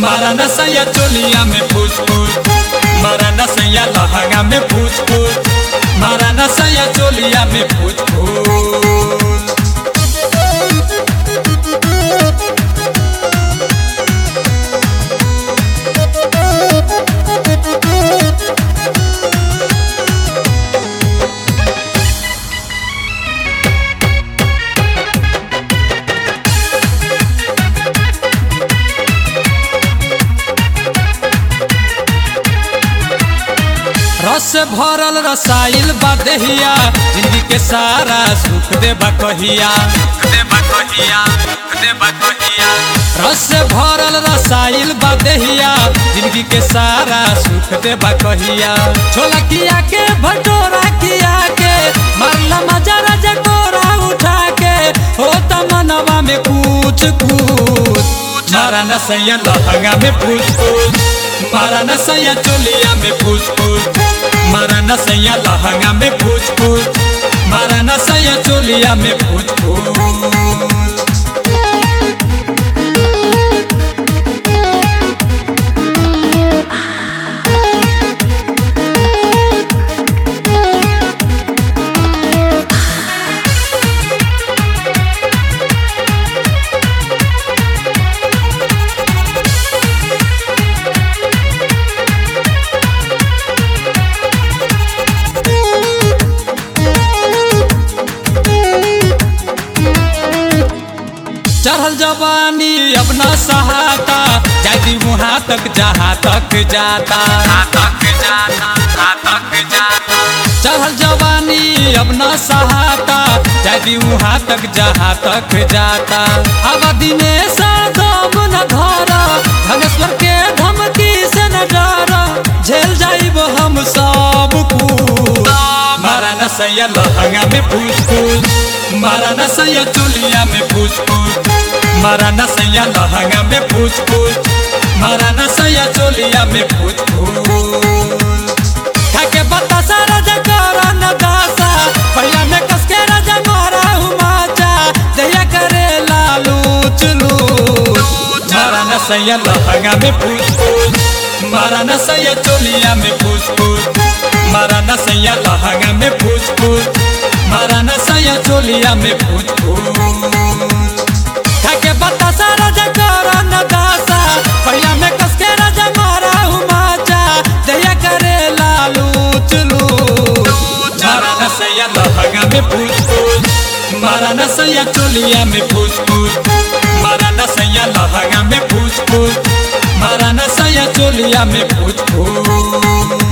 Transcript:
मारा नसैया चोलिया में फूस फूस मारा नसैया लहंगा में फूस फूस मारा नसैया चोलिया में फूस फूस रस से भरल रसाइल बा देहिया जिंदगी के सारा सुख दे कहिया देबा कहिया देबा कहिया रस से भरल रसाइल बा देहिया जिंदगी के सारा सुख दे कहिया छोला किया के भटोरा किया के मारला मजा राजा कोरा उठा के हो मनवा में कुछ कुछ मारा नसैया लहंगा में फूस फूस मारा नसैया चोलिया में फूस फूस मारा नसैया लहंगा में फूस फूस मारा नसैया चोलिया में फूस फूस चढ़ल जवानी अपना सहाता जाती वहाँ तक जहाँ तक जाता तक जाता तक जाता चढ़ल जवानी अपना सहाता जाती वहाँ तक जहाँ तक जाता अब दिनेश दम न धरा धनेश्वर के धमकी से न डरा झेल जाइब हम सब कुछ मारा नसैया लहंगा में फूस फूस मारा नसैया चोलिया में फूस फूस मारा नसैया लहंगा में फूस फूस मारा नसैया चोलिया में फूस फूस खाके बतासा राजा करा न दासा पहिला में कसके राजा मारा हुमाचा दया करे लालू चलू मारा नसैया लहंगा में फूस फूस मारा नसैया चोलिया में फूस फूस मारा नसैया लहंगा में फूस फूस मारा नसैया चोलिया में फूस फूस खाके बतासा राजा करा न दासा पहिला में कसके राजा मारा हुमाचा दया करे लालू चलू मारा नसैया लहंगा में फूस फूस मारा नसैया चोलिया में फूस फूस मारा नसैया लहंगा में फूस फूस मारा नसैया चोलिया में फूस फूस